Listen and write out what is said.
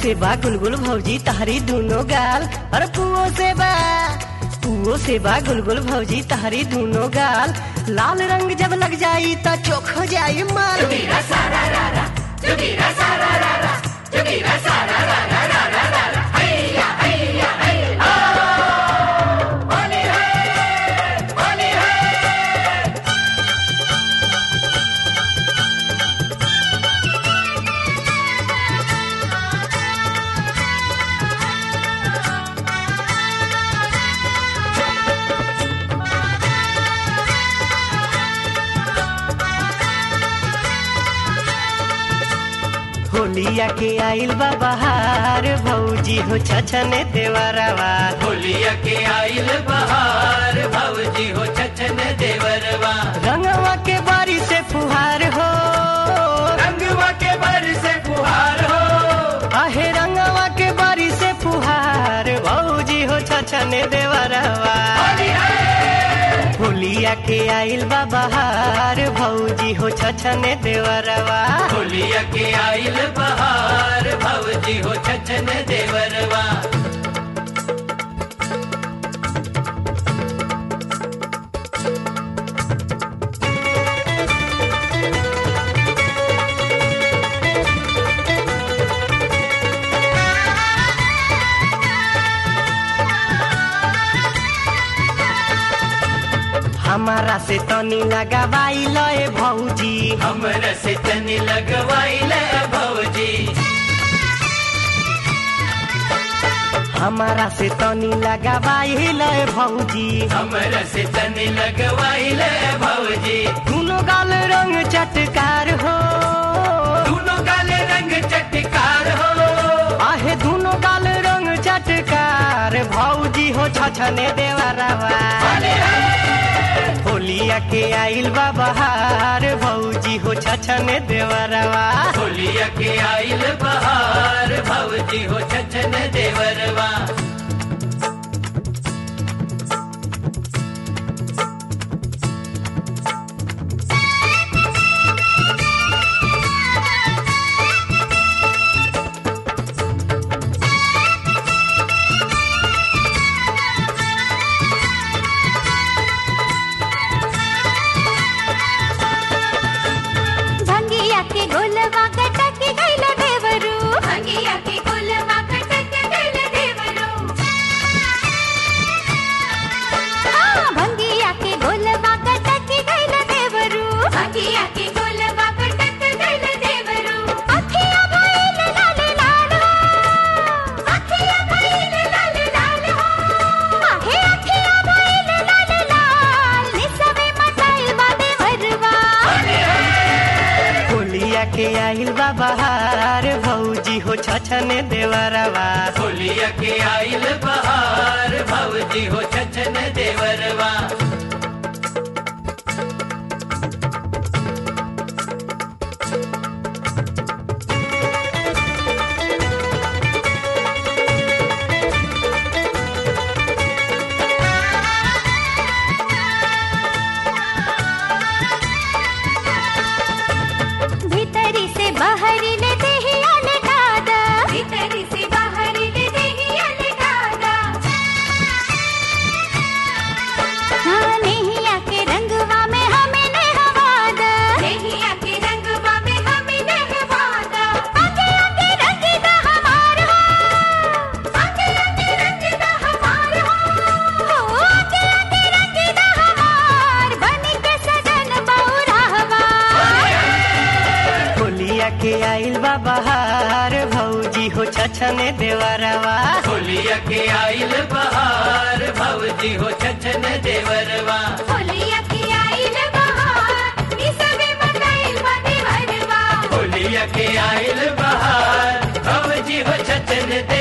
से बा गुलगुल भौजी तहरी दोनों गाल अरे पुओ से बा पुओ से बा गुलगुल भौजी तहरी दोनों गाल लाल रंग जब लग जाई त चोख हो जाई माल होलिया के आइल बा बहार भौजी हो छछने देवरवा होलिया के आइल बहार भौजी हो छछन देवरवा रंगवा के बारी से फुहार हो रंगवा के बर से फुहार हो आहे रंगवा के बारी से फुहार भौजी हो छछने देवरवा होलिया के आइल बा बहार भौजी हो छछने देवरवा होलिया के आइल बहार भौजी हो छछन देवरवा हमारा से तनी लगावाई लए भौजी हमर से तनी लगवाइल भौजी हमारा से तनी लगावाई लए भौजी हमर से तनी लगवाइल भौजी दोनों गाल रंग चटकार हो दोनों काले रंग चटकार हो आहे दोनों गाल रंग चटकार भौजी हो छछने देवरवा होलिया के आइल बा बहार भौजी हो छछने देवरवा होलिया के आइल बहार भौजी हो छछन देवरवा भंगिया के गोलवा कटक गइल देवरू भंगिया के गोलवा कटक गइल देवरू हाँ, भंगिया के गोलवा कटक गइल देवरू भंगिया के गोलवा कटक गइल देवरू अखिया भइल लाल लाल हो अखिया भइल लाल लाल हो आहे अखिया भइल लाल लाल निसवे मचाइल बा देवरवा होलिया के आइल बा बहार भौजी हो छछने देवरवा होलिया के आइल बहार भौजी हो छछन देवरवा भीतरी से बाहरी ले देहिया लटा दा भीतरी से बाहरी ले देहिया लटा दा हाँ नेहिया के रंगवा में हमें नहवा दा नेहिया के रंगवा में हमें नहवा दा आगे आगे रंग दा हमार हो आगे आगे रंग दा हमार हो हो आगे आगे रंग दा हमार बन के सजन बौराहवा होलिया के आइल बा बहार भौजी हो छछने देवरवा होलिया के आइल बहार भौजी हो छछन देवरवा होलिया की आइल बहार निसवे मचाइल बा देवरवा होलिया के आइल बहार भौजी हो छछन देवरवा